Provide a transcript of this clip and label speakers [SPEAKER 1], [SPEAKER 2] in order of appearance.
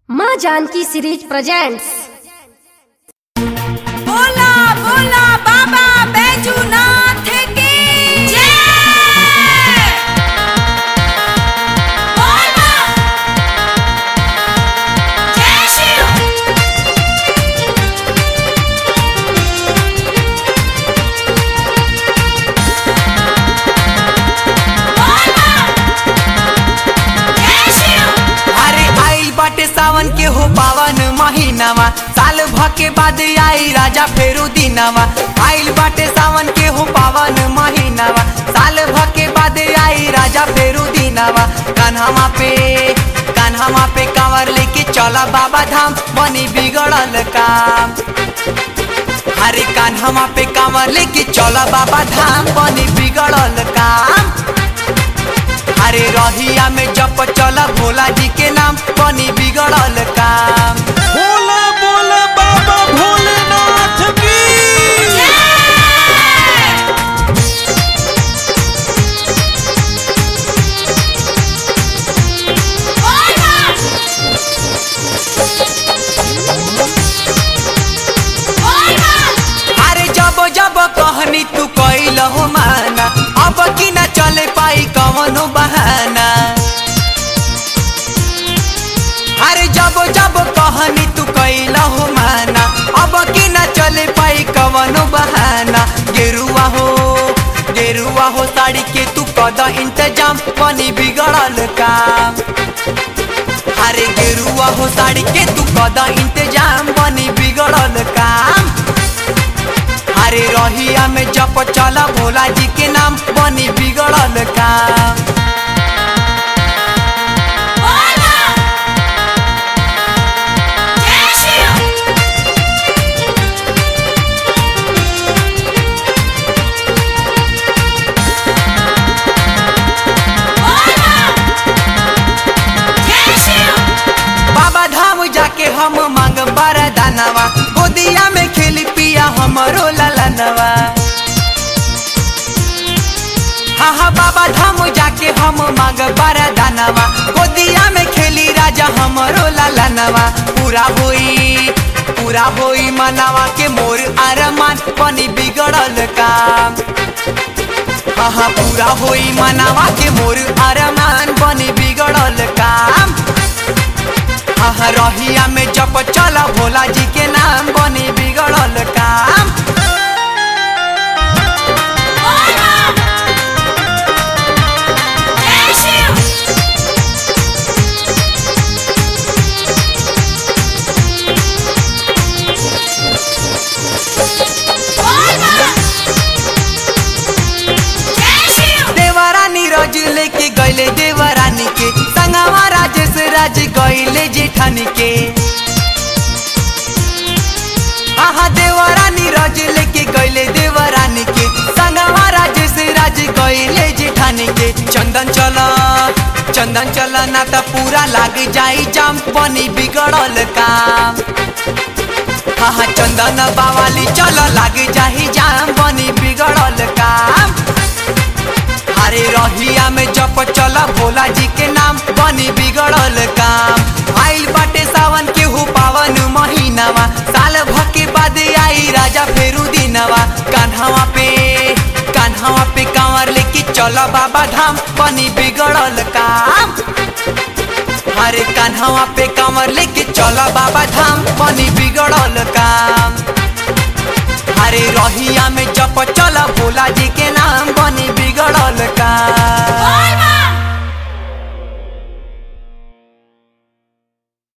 [SPEAKER 1] माँ Janaki series presents
[SPEAKER 2] बोला बोला बाबा बैजूनाथ की जय बोला जय शिव बोला जय शिव
[SPEAKER 3] अरे आइल बाटे सावन के हो पावन महीनावा साल भ के बाद आई राजा फेरू दिनावा आइल बाटे सावन के हो पावन महीनावा साल भ के बाद आई राजा फेरू दिनावा कान्हामा पे कान्हामा पे कांवर लेके चला बाबा धाम बनी बिगड़ल काम अरे कान्हामा पे कांवर लेके चला बाबा धाम बनी बिगड़ल काम अरे रहिया में जप चल भोला जी के नाम बनी बिगड़ल काम
[SPEAKER 4] बोला बोला बाबा भोलेनाथ की
[SPEAKER 3] अरे जब जब कहनी तू कैल हो माना अब की ना चले पाई कवनो बहाना अरे जब जब कहनी तू कैल हो माना अब की ना चले पाई कवनो बहाना गेरुआ हो गेरुआ हो साड़ी के तू कद इंतजाम बनी बिगड़ल काम अरे गेरुआ हो साड़ी के तू कद इंतजाम बनी बिगड़ल काम अरे रहिया में जप चला भोला जी के नाम बनी बिगड़ल काम बाबा धाम जाके हम मांग बारा दानवा गोदिया में खेली पिया हमरो ललनवा हाँ हाँ बाबा धाम जाके हम मांग बारा दानवा गोदिया में खेली राजा हमरो ललनवा पूरा होई पूरा होई मनावा के मोर अरमान बनी बिगड़ल काम हाँ हाँ पूरा होई मनावा के मोर अरमान बनी बिगड़ल काम हाँ रहिया में जप चला भोला जी के नाम बनी बिगड़ल काम देवरानी रज लेके गईले देवरानी के संगवा राजेश राज गईले जेठानी के आहा देवरानी रज लेके गईले देवरानी के संगवा राजेश राज गईले जेठानी के चंदन चला चंदन चला ना तो पूरा लाग जाई जाम बनी बिगड़ल काम हाँ हाँ चंदन बावाली चल लाग जाही जाम बनी बिगड़ल काम अरे रहिया में जप चला भोला जी के नाम बनी बिगड़ल काम आइल बाटे सावन के हु पावन महीनावा साल भ के बाद आई राजा फेरू दिनवा कान्हावा पे कान्हावा पे कांवर लेके चल बाबा धाम बनी बिगड़ल काम अरे कान्हावा पे कांवर लेके चल बाबा धाम बनी बिगड़ल काम